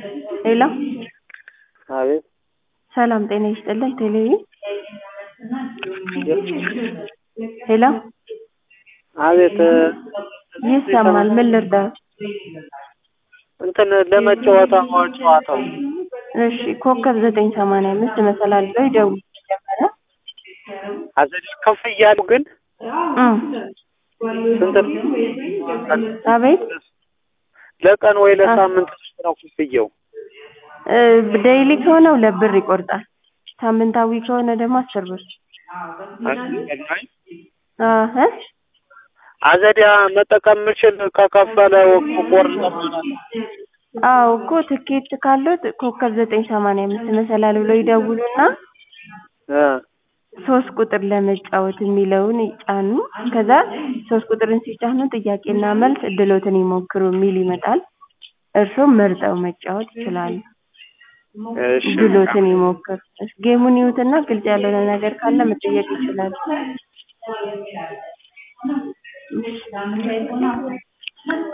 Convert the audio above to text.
ሄሎ አቤት ሰላም ጤና ይስጥልኝ ቴሌቪዥን ሄሎ አቤት ይሰማል ምን ልርዳዎት እንትን ለመጫወት አሁን ጨዋታው እሺ ኮከብ ዘጠኝ ሰማንያ አምስት መሰላል ብለው ይደውሉ መጀመሪያ አዘዴ ከፍ እያሉ ግን እም ስንት ነው? አቤት ለቀን ወይ ለሳምንት ነው ክፍያው? ዴይሊ ከሆነ ሁለት ብር ይቆርጣል ሳምንታዊ ከሆነ ደግሞ አስር ብር አሀ አዘዲያ መጠቀም የምችል ከከፈለ ቆርጠ አዎ እኮ ትኬት ካለዎት ኮከብ ዘጠኝ ሰማንያ አምስት መሰላል ብለው ይደውሉና ሶስት ቁጥር ለመጫወት የሚለውን ይጫኑ ከዛ ሶስት ቁጥርን ሲጫኑ ጥያቄና መልስ እድልዎትን ይሞክሩ የሚል ይመጣል እርስዎም መርጠው መጫወት ይችላሉ እድልዎትን ይሞክሩ ጌሙን ይዩትና ግልጽ ያልሆነ ነገር ካለ መጠየቅ ይችላሉ